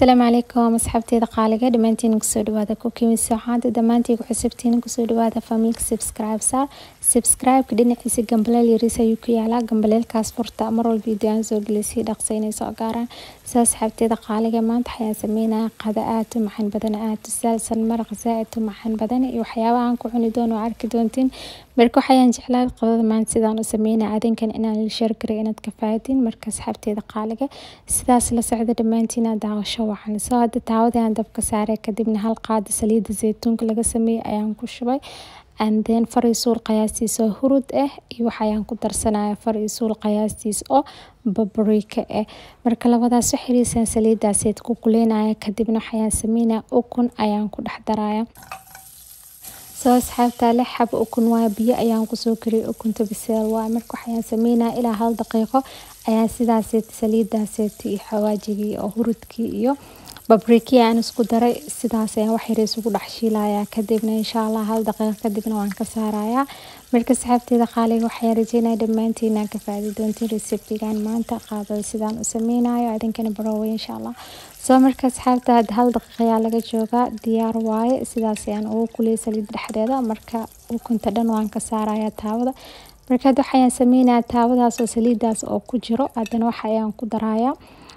asalaamu calaykum asxaabteeda qaaliga dhammaantiin kusoo dhawaada kukiimi socaada dhammaantiin ku xusubtiin kusoo dhawaada familka subscribe saar subscribe-ka dhinaciisa gambaleel yariis ayuu ku yaalaa gambaleelkaas furta mar walba video aan soo gelisay dhaqsa inay soo gaaraan sida asxaabteeda qaaliga maanta waxayaan sameynaya qada aad u macaan badan aad u saalsan maraq zaa-id u macaan badan iyo waxyaabaha aan ku cuni doono oo arki doontiin marka waxayaan jeclaa qadada maanta sidaan u sameynaya adinkan inaan la sheer garay inaad ka fahatiin marka asxaabteeda qaaliga sidaas la socda dhammaantiin aad daawasho wacan soo hadda taawadii aan dabka saaray kadibna hal qaada saliida zaytuunka laga sameeyey ayaan ku shubay and then far iyo suul qiyaastiis oo hurud ah iyo waxayaan ku darsanaya far iyo suul qiyaastiis oo babrika ah marka labadaas waxiriisaan saliidaaseed ku kuleynaya kadibna waxayaan sameynaya ukun ayaan ku dhex daraya soo asxaabta lix xab ukun waa biyo ayaan kusoo kariyay ukunta biseel waa marka waxayaan sameynaya ilaa hal daqiiqo ayaan sidaaseet saliidaaseet iyo xawaajigii oo hurudkii iyo babrikii aan isku daray sidaas ayaan wax yar isugu dhex shiilayaa kadibna insha allah hal daqiiqo kadibna waan ka saarayaa marka saxaabteeda qaaliga waxayaan rajeynaya dhammaantiin aan ka faadi doontiin reseptigan maanta qaadada sidaan u sameynayo adinkana barooway insha allah soo marka asxaabta hadda hal daqiiqa ayaa laga joogaa diyaar waaye sidaas ayaan ugu kuliyay saliid dhexdeeda marka ukunta dhan waan ka saarayaa taawada marka hadda waxayaan sameynayaa taawadaas oo saliidaas oo ku jiro haddana waxa ayaan ku darayaa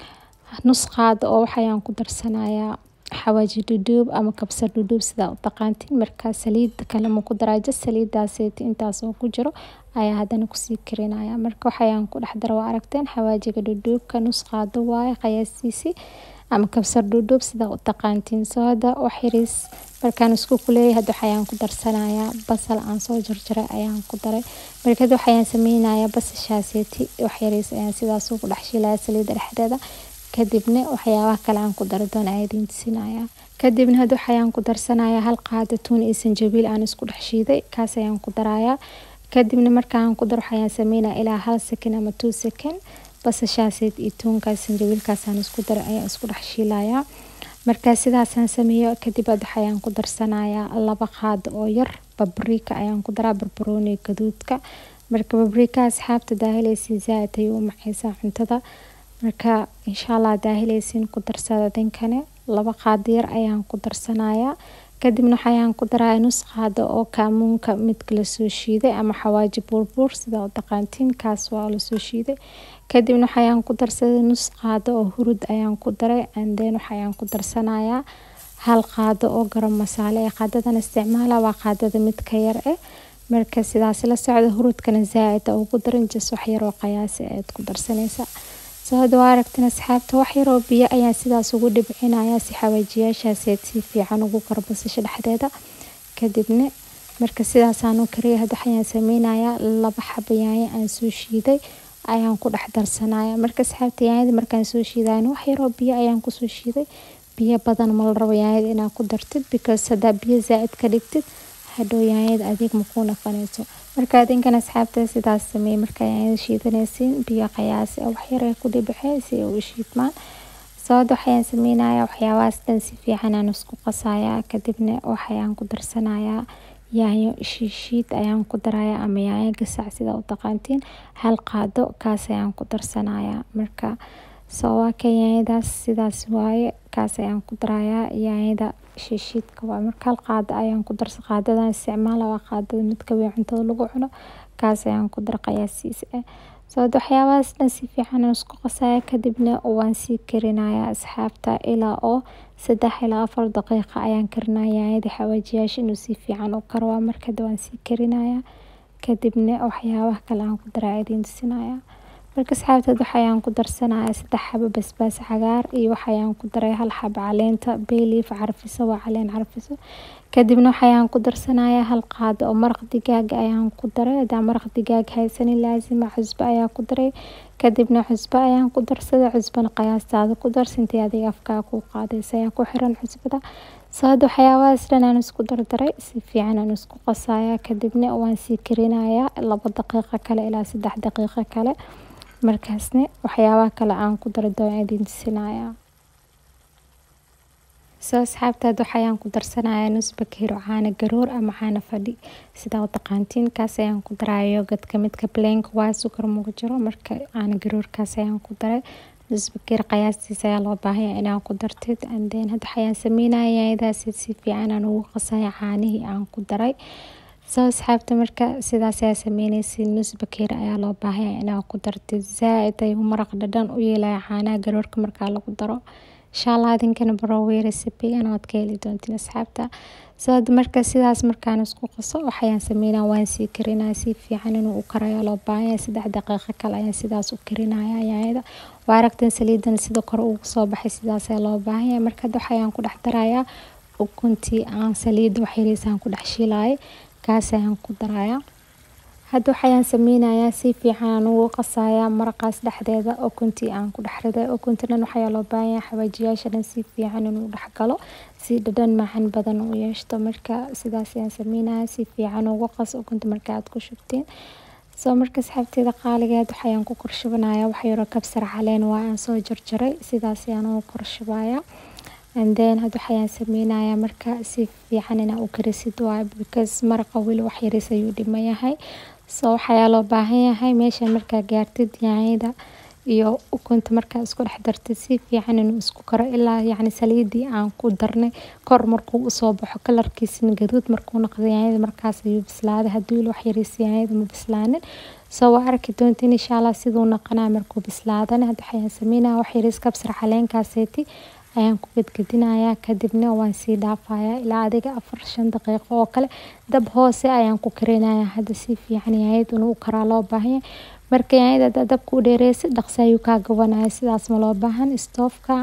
nus qaada oo waxayaan ku darsanayaa xawaaji dhudhuub ama kabsar dhudhuub sidaa u taqaantiin markaa saliid kale ma ku daraa jas saliidaaseeti intaas oo ku jiro ayaa haddana kusii karinaya marka waxayaan ku dhex dara waa aragteen xawaajiga dhudhuubka nus qaado waaye qiyaastiisii ama kabsar dhudhuub sidaa u taqaantiin soo hadda wax yariis markaan isku kuleeyay hadda waxayaan ku darsanayaa basal aan soo jarjaray ayaan ku daray marka hadda waxayaan sameynayaa basashaaseeti wax yariis ayaan sidaas ugu dhex shiilaya saliidda dhexdeeda kadibna waxyaabaha kale aan ku dari doona ayaa idiin tusinaya kadibna hadda waxayaan ku darsanayaa hal qaada tuun iyo sanjabiil aan isku dhex shiiday kaas ayaan ku darayaa kadibna markaan ku daro waxayaan sameynaya ilaa hal second ama two second basashaaseed iyo tuunkaas sanjabiilkaasaan isku daray ayaan isku dhex shiilayaa markaa sidaasaan sameeyo kadib hadda waxayaan ku darsanayaa laba qaada oo yar babrika ayaan ku daraa barbarooni gaduudka marka babrika asxaabta daahilaysi zaa-id ayuu u macaysaa cuntada marka insha allah daahileysiin ku darsada dinkane laba qaado yar ayaan ku darsanayaa kadibna waxayaan ku daraya nus qaado oo kaamuunka midka lasoo shiiday ama xawaaji buurbuur sida u taqaantiin kaas waa lasoo shiiday kadibna waxayaan ku darsaday nus qaado oo hurud ayaan ku daray anden waxayaan ku darsanayaa hal qaado oo garam masaale ee qaadadan isticmaala waa qaadada midka yar eh marka sidaas la socda hurudkana zaa-id ugu daran jas wax yaroo qiyaasi ayaad ku darsanaysa soo hadda waa aragteen asxaabta wax yaroo biyo ayaan sidaas ugu dhibcinaya si xawaajiyaashaaseed si fiican ugu karo basasha dhexdeeda kadibna marka sidaasaan u kariyay hadda waxayaan sameynayaa laba xaba yaanyo aan soo shiiday ayaan ku dhex darsanaya marka asxaabta yaanyada markaan soo shiidayan wax yaroo biyo ayaan kusoo shiiday biyo badan ma la rabo yaanyada inaad ku dartid because haddaa biyo zaa-id ka dhigtid hadhow yaanyada adeeg makuu naqanayso marka adinkan asxaabta sidaas sameeyey markaa yaanyada shiidanaysiin biyo qiyaasi wax yar ee ku dhibixee si ay u shiidmaan soo hadda waxayaan sameynayaa waxyaabahaas dhan si fiican aan isku qasayaa kadibna waxayaan ku darsanayaa yaanyo shiishiid ayaan ku darayaa ama yaanyo gasac sida u taqaantiin hal qaado kaas ayaan ku darsanayaa marka soo waa ka yaanyadaas sidaas waaye kaas ayaan ku darayaa yaanyada shiishiidka waa marka hal qaado ayaan ku darsa qaadadan isticmaala waa qaadada midka weyn cuntada lagu cuno kaas ayaan ku dara qiyaasiis ah soo hadda waxyaabahaas dhan si fiican aan isku qasaya kadibna waan sii karinayaa asxaabta ilaa oo saddex ilaa afar daqiiqa ayaan karinaya yaanyada xawaajiyaasha inuu si fiican u karo waa markada waan sii karinayaa kadibna waxyaabaha kale aan ku daraa idiin tusinaya marka asxaabteed waxayaan ku darsanaya saddex xabo basbaas cagaar iyo waxayaan ku daray hal xabo caleenta bayliif carfiso waa caleen carfiso kadibna waxayaan ku darsanaya hal qaado oo maraq digaag ayaan ku daray hadaa maraq digaag haysanin laasima cusbo ayaa ku daray kadibna cusbo ayaan ku darsaday cusbana qiyaastaada ku dar sintii adiga afkaa ku qaadaysa ayaa ku xiran cusbada soo hadda waxyaabahaas dhan aan isku dardaray si fiican aan isku qasaya kadibna waan sii karinayaa laba daqiiqo kale ilaa saddex daqiiqo kale markaasna waxyaabaha kale aan ku dara doon idiin tusinaya soo asxaabta hadda waxayaan ku darsanayaa nus bakeero caano garoor ama caano fadhi sidaa u taqaantiin kaas ayaan ku daraya yogadka midka blank waa sukar mugu jiro marka caano garoorkaas ayaan ku daray nus bakeer qiyaastiisa ayaa loo baahan yahay inaad ku dartid and then hadda waxayaan sameynaya yaanyadaasi si fiican aan ugu qasaya caanihii aan ku daray soo asxaabta marka sidaas ayaa sameyneysid nus bakeer ayaa loo baahan yahay inaad ku dartid zaa-id ayuu maraq dhadhan u yeelaya caanaha garoorka markaa lagu daro insha allah idinkana barowey recipe-gan waad ka heli doontiin asxaabta soo marka sidaas markaan isku qaso waxayaan sameynaa waan sii karinaya si fiican inuu u karayo loo baahan yahay saddex daqiiqo kale ayaan sidaas u karinaya yaanyada waa aragtan saliidan sida kore ugu soo baxay sidaas ayaa loo baahan yahay marka hadda waxayaan ku dhex darayaa ukuntii aan saliida waxyariisaan ku dhex shiilayay kaas ayaan ku darayaa hadda waxayaan sameynayaa si fiican aan ugu qasayaa maraqaas dhexdeeda ukuntii aan ku dhex riday ukunta dhan waxayaa loo baahan yahay xawaajiyaasha dhan si fiican inuu dhex galo si dhadhan macaan badan u yeeshto marka sidaas ayaan sameynaya si fiican ugu qas ukunta marka aad ku shubtiin soo marka asxaabteeda qaaligeed waxayaan ku korshubanaya wax yaroo kabsar caleen waa aan soo jarjaray sidaas ayaan ugu korshubaya and then hadda waxayaan sameynayaa marka si fiican inaa u karisid waayo because maraqa weli wax yariis ayuu dhiman yahay so waxayaa loo baahan yahay meeshan markaa gaartid yaanyada iyo ukunta markaa isku dhex dartid si fiican inuu isku karo ilaa yacni saliidii aan ku darnay kor markuu usoo baxo kalarkiisina gaduud markuu noqdo yaanyada markaas ayuu bislaaday haddii weli wax yariis yaanyada ma bislaanin soo waa arki doontiin insha allah siduu noqonaa markuu bislaadana hadda waxayaan sameynaya wax yariis kabsar caleenkaaseeti ayaan ku gedgedinayaa kadibna waan sii dhaafayaa ilaa adiga afar shan daqiiqo oo kale dab hoose ayaan ku karinayaa hadda si fiican yaanyada inuu u karaa loo baahan yahay marka yaanyada haddaa dabka u dheereysid dhaqsi ayuu kaa gabanaya sidaas ma loo baahan stoofka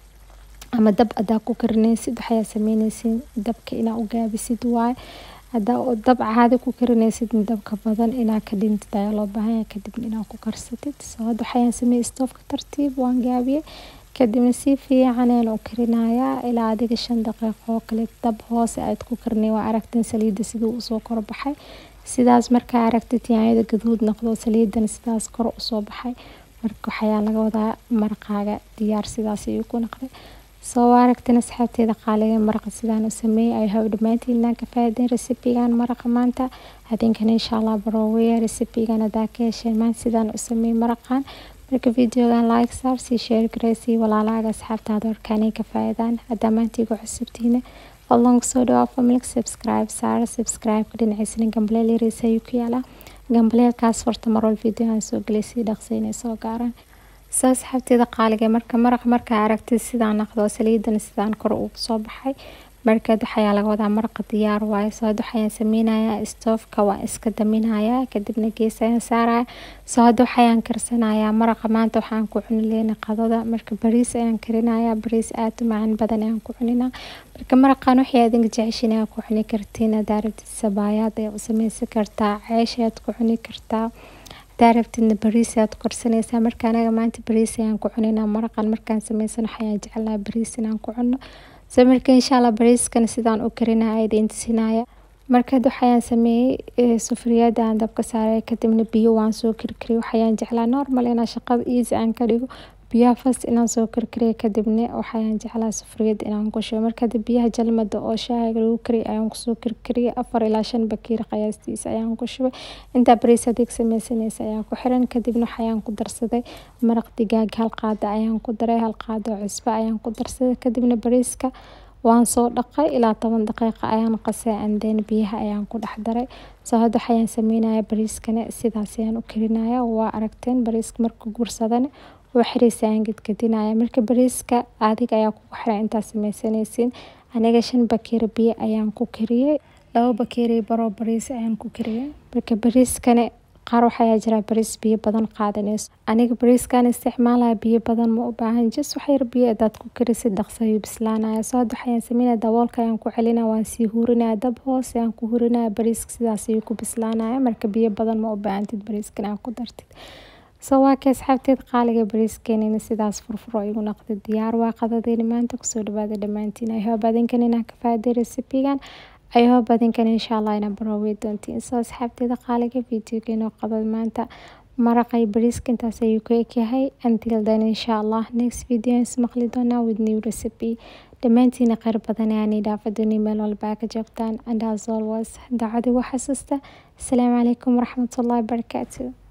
ama dab haddaa ku karinaysid waxayaa sameyneysid dabka inaa u gaabisid waaye haddaa dab caadi ku karinaysid dabka badan inaa ka dhintid ayaa loo baahan yahay kadibna inaa ku karsatid soo hadda waxayaan sameeyey stoofka tartiib waan gaabiyey kadibna si fiican ayaan u karinayaa ilaa adiga shan daqiiqo oo kale dab hoose aad ku karinay waa aragteen saliidda siduu usoo korbaxay sidaas markaa aragtid yaanyada gaduud noqdo saliidana sidaas kor usoo baxay marka waxayaa laga wadaa maraqaaga diyaar sidaas ayuu ku noqday soo aragteen asxaabteeda qaaliga maraqa sidaan u sameeyey ay haw dhammaantiin inaan ka faa'iideyn recipe-gan maraqa maanta hadinkana insha allah barooweya recipe-gan hadaa ka hesheen maanta sidaan u sameeyey maraqan marka videogan like saar sii share gareysii walaalaaga asxaabtaada warkaanay ka faa'iidaan haddaa maanta igu cusubtiina fadlan kusoo dhawaa familka subscribe saara subscribe-ka dhinaciisana gambaleel yariisa ayuu ku yaalaa gambaleelkaas horta marwal videogan soo gelay sii dhaqsay inay soo gaaraan soo asxaabteeda qaaliga marka maraq markaa aragtid sidaan naqdo saliidana sidaan kor ugu soo baxay markaad waxayaa laga wadaa maraqa diyaar waaye soo hadda waxayaan sameynayaa stoofka waan iska daminayaa kadibna gees ayaan saaraya soo hadda waxayaan karsanayaa maraqa maanta waxaan ku cuni leyna qadada marka bariis ayaan karinayaa bariis aad u macaan badan ayaan ku cuninaa marka maraqan waxay adinka jeceshiin ayaa ku cuni kartiin hadaa rabtid sabaayaad ayaa u sameysan kartaa ceesh ayaad ku cuni kartaa hadaa rabtidna bariis ayaad korsanaysaa marka anaga maanta bariis ayaan ku cuninaa maraqan markaan sameysan waxayaan jecelnaha bariis inaan ku cuno so marka insha allah bariiskana sidaan u karinaya idiin tusinaya markaad waxayaan sameeyey sufriyada aan dabka saaray kadibna biyo waan soo karkariyay waxayaan jeclaa normal inaan shaqada easy aan ka dhigo biyaha fast inaan soo karkariya kadibna waxayaan jeclaa sufriyada inaan ku shubo marka biyaha jalmada oo shaahiga lagu kariyay ayaan kusoo karkariyay afar ilaa shan bakiir qiyaastiisa ayaan ku shubay intaa bariis adeeg sameysanaysa ayaa ku xiran kadibna waxayaan ku darsaday maraq digaag hal qaada ayaan ku daray hal qaada oo cusbo ayaan ku darsaday kadibna bariiska waan soo dhaqay ilaa toban daqiiqa ayaan qasay anden biyaha ayaan ku dhex daray soo hadda waxayaan sameynaya bariiskana sidaas ayaan u karinaya waa aragteen bariiska marka gursadana waa xiriisa ayaan gedgedinaya marka bariiska adiga ayaa kugu xiran intaad sameysanaysiin aniga shan bakeeri biyo ayaan ku kariyey laba bakeeri baroo bariis ayaan ku kariyey marka bariiskana qaar waxayaa jira bariis biyo badan qaadanayso aniga bariiskan isticmaalaya biyo badan ma u baahan jis waxyar biyo hadaad ku karisid dhaqso ayuu bislaanaya soo hadda waxayaan sameynaya daboolka ayaan ku celinaya waan sii hurinaya dab hoose ayaan ku hurinaya bariiska sidaas ayuu ku bislaanaya marka biyo badan ma u baahantid bariiskan aan ku dartid soo waa ka asxaabteed qaaliga bariiskeenina sidaas furfuro igu noqday diyaar waa qadadeyni maanta kusoo dhawaada dhammaantiin ayhoob adinkan inaan ka faa'iiday recipe-gan ayhoob adinkan insha allah inaan baroowey doontiin soo asxaabteeda qaaliga videogeena qadad maanta maraqay bariiska intaas ayuu ka egyahay until then insha allah next video is maqli doonaa with new recipe dhammaantiina kheyr badan ayaani dhaafadoni meel walba ka joogtaan and as always dacadi waa xasuusta asalaamu calaykum waraxmatullahi wabarakaatu